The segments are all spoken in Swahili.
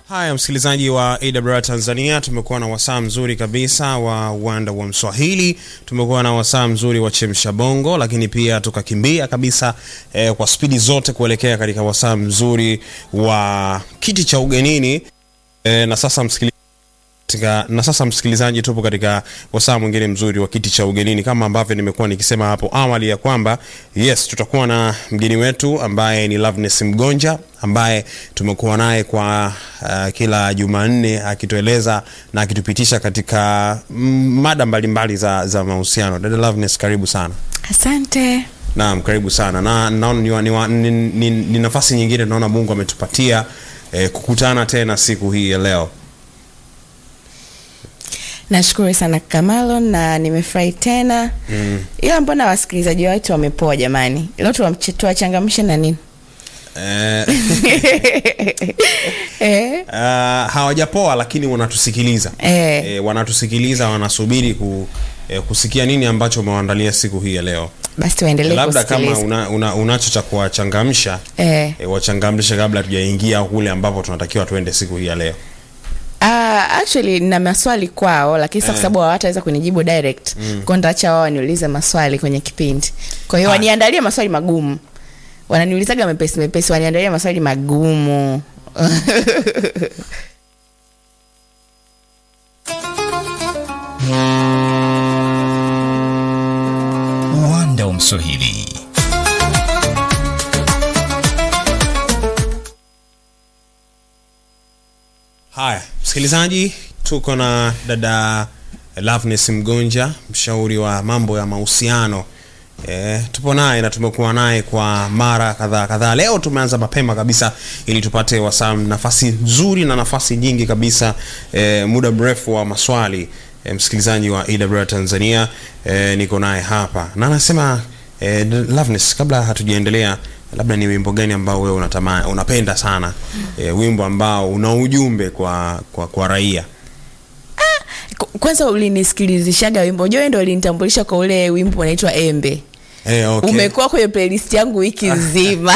Haya, msikilizaji wa AWR Tanzania, tumekuwa na wasaa mzuri kabisa wa uwanda wa Mswahili, tumekuwa na wasaa mzuri wa chemsha bongo, lakini pia tukakimbia kabisa eh, kwa spidi zote kuelekea katika wasaa mzuri wa kiti cha ugenini eh, na sasa msikilizaji katika, na sasa msikilizaji, tupo katika wasaa mwingine mzuri wa kiti cha ugenini, kama ambavyo nimekuwa nikisema hapo awali ya kwamba yes, tutakuwa na mgeni wetu ambaye ni Loveness Mgonja ambaye tumekuwa naye kwa uh, kila Jumanne akitueleza na akitupitisha katika mm, mada mbalimbali za, za mahusiano. Dada Loveness, karibu sana. Asante. Naam, karibu sana na naona ni, wa- ni, wa- ni, ni, ni nafasi nyingine naona Mungu ametupatia eh, kukutana tena siku hii ya leo. Nashukuru sana Kamalo na nimefurahi tena Mm. ila mbona wasikilizaji wetu wamepoa jamani? Leo tuwamche- tuwachangamshe na nini? Eh, eh? Uh, hawajapoa lakini wanatusikiliza Eh. Eh, wanatusikiliza wanasubiri ku, eh, kusikia nini ambacho umewaandalia siku hii ya leo Basi tuendelee labda kama kusikiliza. una, una, unacho cha kuwachangamsha Eh. eh, wachangamshe kabla tujaingia kule ambapo tunatakiwa tuende siku hii ya leo Ah, actually na maswali kwao lakini sasa kwa Eh. sababu hawataweza kunijibu direct mm. kwa nitaacha wao waniulize maswali kwenye kipindi. Kwa hiyo Ah. waniandalie maswali magumu. Wananiulizaga mepesi mepesi, waniandalie maswali magumu. uwanda wa Mswahili. haya msikilizaji tuko na dada Loveness Mgonja mshauri wa mambo ya mahusiano E, tupo naye na tumekuwa naye kwa mara kadhaa kadhaa. Leo tumeanza mapema kabisa ili tupate wasaa nafasi nzuri na nafasi nyingi kabisa e, muda mrefu wa maswali e, msikilizaji wa AWR Tanzania e, niko naye hapa na anasema e, Loveness, kabla hatujaendelea, labda ni wimbo gani ambao wewe unatamani unapenda sana e, wimbo ambao una ujumbe kwa kwa, kwa raia Ku- Kwanza ulinisikilizishaga wimbo, unajua wewe ndio ulinitambulisha kwa ule wimbo unaitwa Embe. e, okay. Umekuwa kwenye playlist yangu wiki nzima.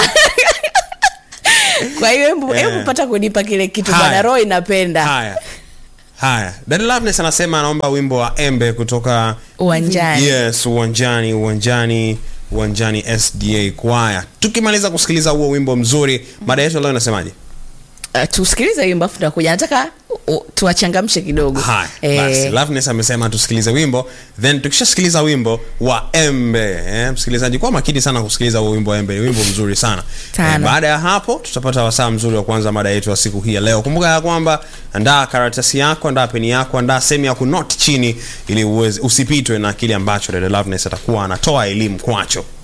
Kwa hiyo hebu Eh. hebu pata kunipa kile kitu Haya. bwana, roho inapenda. Haya, haya, Dada Loveness anasema anaomba wimbo wa Embe kutoka Uwanjani. Yes, uwanjani, uwanjani, uwanjani SDA Choir. Tukimaliza kusikiliza huo wimbo mzuri, mada yetu leo inasemaje? Uh, tusikilize wimbo afu tunakuja. Nataka uh, tuwachangamshe kidogo. Haya, Eh, basi Loveness amesema tusikilize wimbo, then tukishasikiliza wimbo wa Embe eh, msikilizaji, kwa makini sana kusikiliza huo wimbo wa Embe, ni wimbo mzuri sana. Sana. baada ya hapo tutapata wasaa mzuri wa kuanza mada yetu ya siku hii ya leo. Kumbuka ya kwamba andaa karatasi yako, andaa peni yako, andaa sehemu ya kunoti chini ili uweze usipitwe na kile ambacho Dada Loveness atakuwa anatoa elimu kwacho.